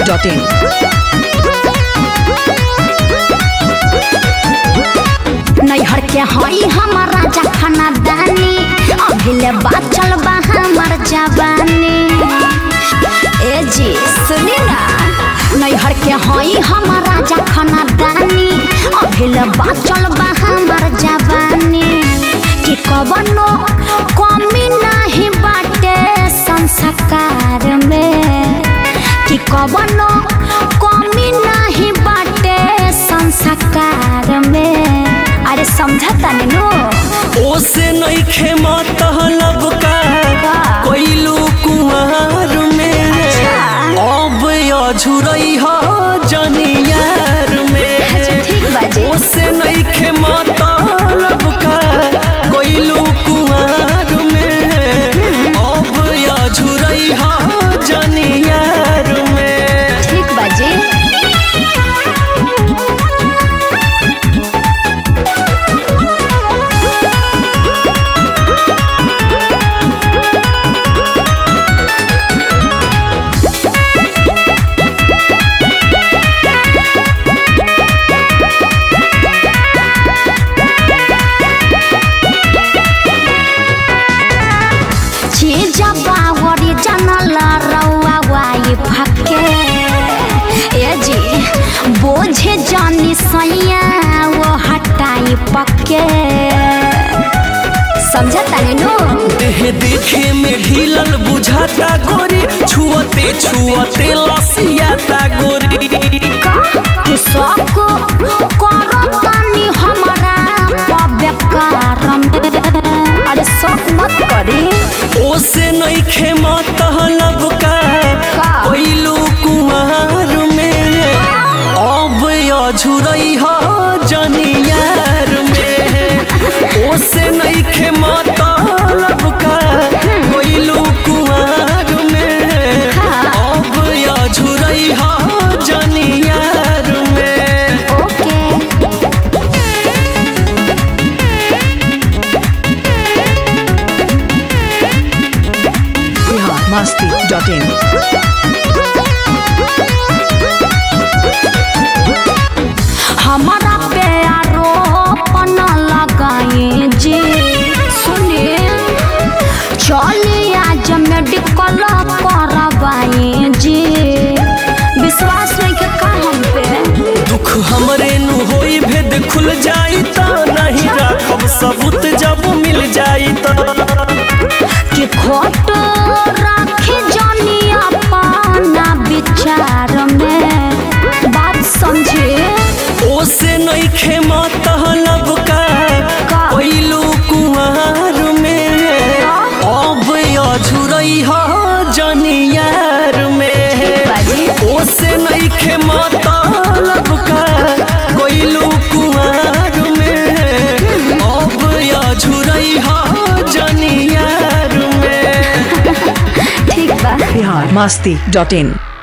masti.in. नैहर के हई हमर राजा खाना दानी अभिले बाचल बा हमर जवानी ए जी सुनी ना नैहर के हई हमर राजा खाना दानी अभिले बाचल बा हमर जवानी कि कवनो कमी नाही बाटे संस्कार में कि कवनो कमी नाही बाटे संस्कार में अरे समझता नो ओसे नइखे मतलब का का? कोइलू कुमार में अब अझुरई हो जनियार में अच्छा, ठीक बाजी। ओसे नइखे मतलब का कोइलू कुमार में अब अझुरई हो जनियार में ठीक बाजी चीज बावरी जनल रउआ वाई फके ए जी बोझे जानी सैया वो हटाई पके समझता नो देह देखे में ढीलल बुझाता गोरी छुअते छुअते लसियाता गोरी कि सबको करो तानी हमारा बेकार अरे सब मत करी ओसे नइखे मतलब का का? कोइलू कुमार में अब अझुरई हो जनियार में ओसे नइखे मतलब का कोइलू कुमार में अब अझुरई हो जनियार में ओके Bihar masti.in. हमारा प्यारो पन लगाए जी सुनिए चलिए आज मेडिकल करवाए जी विश्वास नहीं के का हम पे दुख हमरे नु होई भेद खुल जाई त नहीं राखब सबूत जब मिल जाई त कि खोट राखे जानी अपना विचार में बात समझे ओसे नइखे मतलब का का? कोइलू कुमार में अब अझुरई हो जनियार में बाजी। ओसे नइखे मतलब का कोइलू कुमार में अब अझुरई हो जनियार में ठीक बा Bihar masti.in.